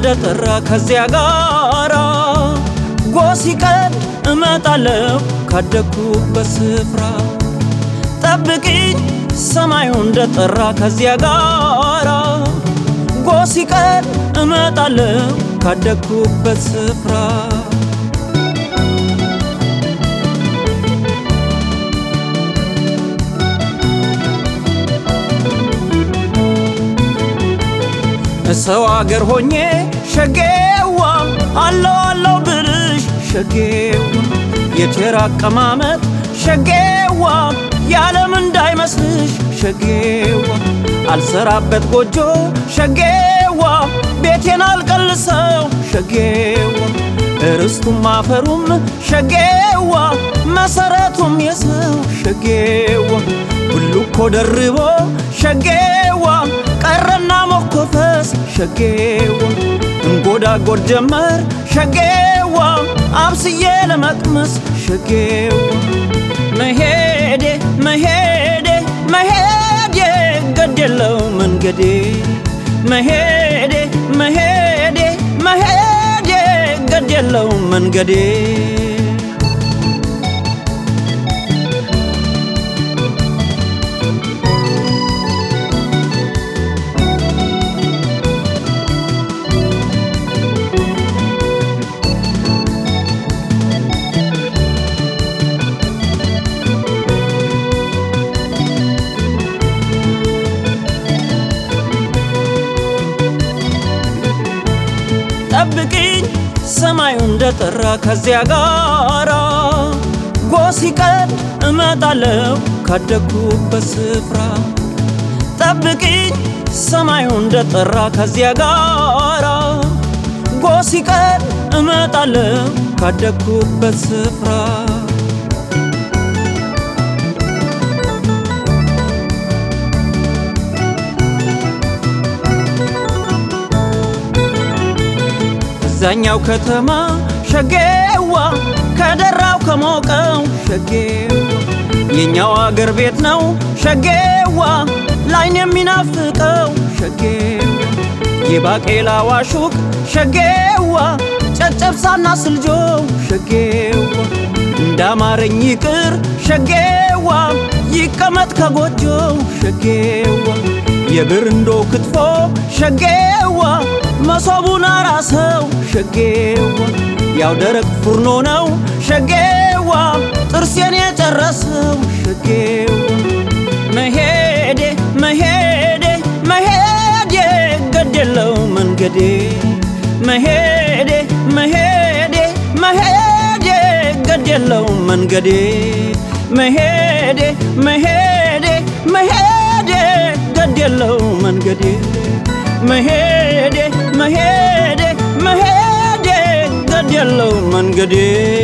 እንደጠራ ከዚያ ጋራ ጎሲቀድ እመጣለሁ ካደግኩበት ስፍራ ጠብቂኝ ሰማዩ እንደጠራ ከዚያ ጋራ ጎሲቀድ እመጣለሁ ካደግኩበት ስፍራ ሰው አገር ሆኜ ሸጌዋ አለው አለው ብልሽ ሸጌዋ የቴራ አቀማመጥ ሸጌዋ የዓለም እንዳይመስልሽ ሸጌዋ አልሰራበት ጎጆ ሸጌዋ ቤቴን አልቀልሰው ሸጌዋ እርስቱም አፈሩም ሸጌዋ መሰረቱም የሰው ሸጌዋ ሁሉ እኮ ደርቦ ሸጌዋ ቀረና ሞኮፈስ ሸጌዋ እንጎዳጎድ ጀመር ሸጌዋ አብስዬ ለመቅመስ ሸጌዋ መሄዴ መሄዴ መሄዴ ገድ የለው መንገዴ መሄዴ መሄዴ መሄዴ ገድ የለው መንገዴ ጠብቂኝ ሰማዩ እንደጠራ ከዚያ ጋራ ጎሲቀድ እመጣለሁ ካደግኩበት ስፍራ ጠብቂኝ ሰማዩ እንደጠራ ከዚያ ጋራ ጎሲቀድ እመጣለሁ ካደግኩበት ስፍራ እዛኛው ከተማ ሸጌዋ ከደራው ከሞቀው ሸጌዋ የኛው አገር ቤት ነው ሸጌዋ ላይን የሚናፍቀው ሸጌዋ የባቄላ ዋሹቅ ሸጌዋ ጨጨብሳና ስልጆ ሸጌዋ እንዳማረኝ ይቅር ሸጌዋ ይቀመጥ ከጎጆው ሸጌዋ የብርንዶ ክትፎ ሸጌዋ መሶቡን አራሰው ሸጌዋ ያው ደረቅ ፉርኖ ነው ሸጌዋ ጥርሴን የጨረሰው ሸጌዋ መሄዴ መሄዴ መሄዴ ገድ የለው መንገዴ መሄዴ መሄዴ መሄዴ ገድ የለው መንገዴ መሄዴ መሄዴ መሄዴ ገድ የለው መንገዴ መሄዴ መሄዴ መሄዴ ገድ የለው መንገዴ